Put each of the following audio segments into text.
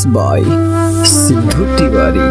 by Sindhu Tiwari.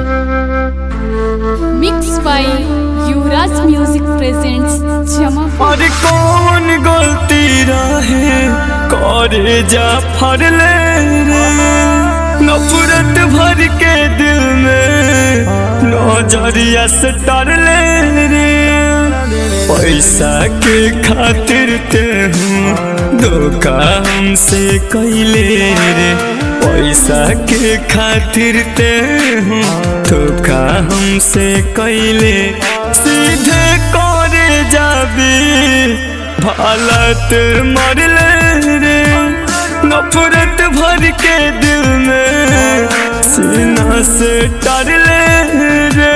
Mixed by Yuvraj Music presents Jamapur. और कौन गलती रहे करे जा फरले रे नफरत भर के दिल में नजरिया से डरले रे पैसा के खातिर ते हूँ धोखा हमसे कैले रे पैसा के खातिर ते हूँ धोखा हमसे कैले सीधे करे जाबी हालत मरले रे नफरत भर के दिल में सीना से डरले रे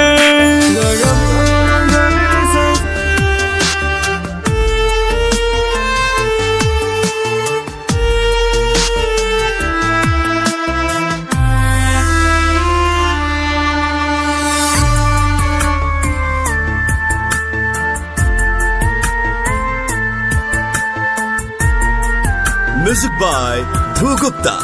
Music by Dhru Gupta.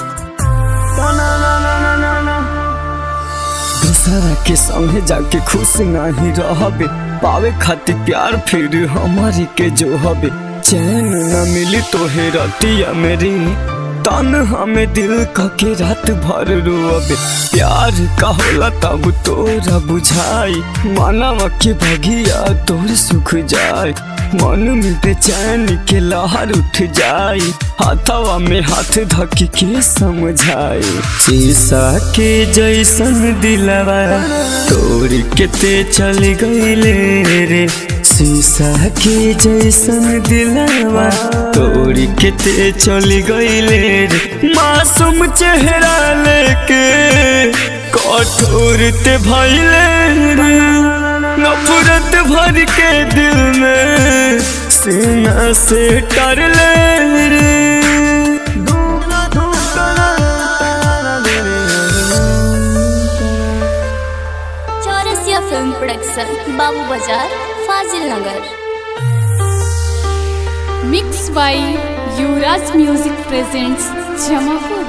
दूसरा के संगे जाके खुश नहीं रहबे पावे खातिर प्यार फिर हमारी के जो हबे चैन न मिली तो हे रतिया मेरी तन हमें दिल का के रात भर रोअबे प्यार का होला तब तोरा बुझाई मानव के भगिया तोर सुख जाए मन में बेचैन के लहर उठ जाए हाथवा में हाथ धक के समझाए शीशा के जैसन दिलवा तोड़ के ते चल गईले रे शीशा के जैसन दिलवा तोड़ के ते चल गईले रे मासूम चेहरा लेके कठोर ते भइले रे नफरत भर के दिल में सीना से टरले रे चौरसिया फिल्म प्रोडक्शन बाबू बाजार फाजिल नगर Mixed by Yuvraj Music presents Jamapur.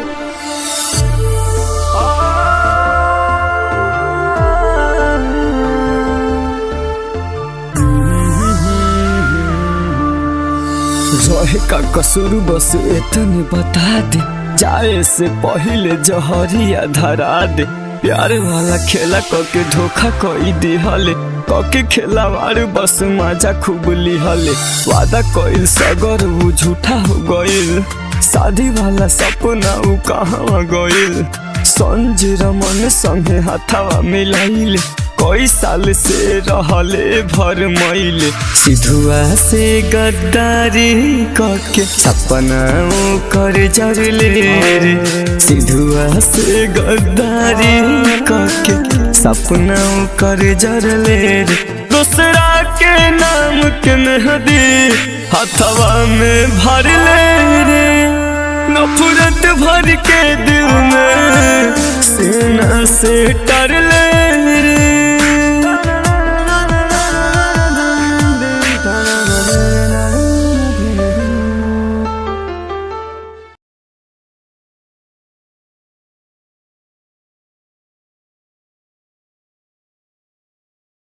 रहे का कसूर बस इतने बता दे जाए से पहले जहरिया धरा दे प्यार वाला खेला कके धोखा कई दिहले कके खेलावार बस मजा खूब लिहले वादा कइल सगर वो झूठा हो गइल शादी वाला सपना उ कहाँ गइल संजय रमन संगे हाथवा मिलाइले कई साल से रहले भर मईले सिधुआ से गद्दारी करके सपना कर जरले रे सिधुआ से गद्दारी करके सपना कर जरले रे दूसरा के नाम के मेहदी हथवा में भरले रे नफरत भर के दिल में सीना से टरले रे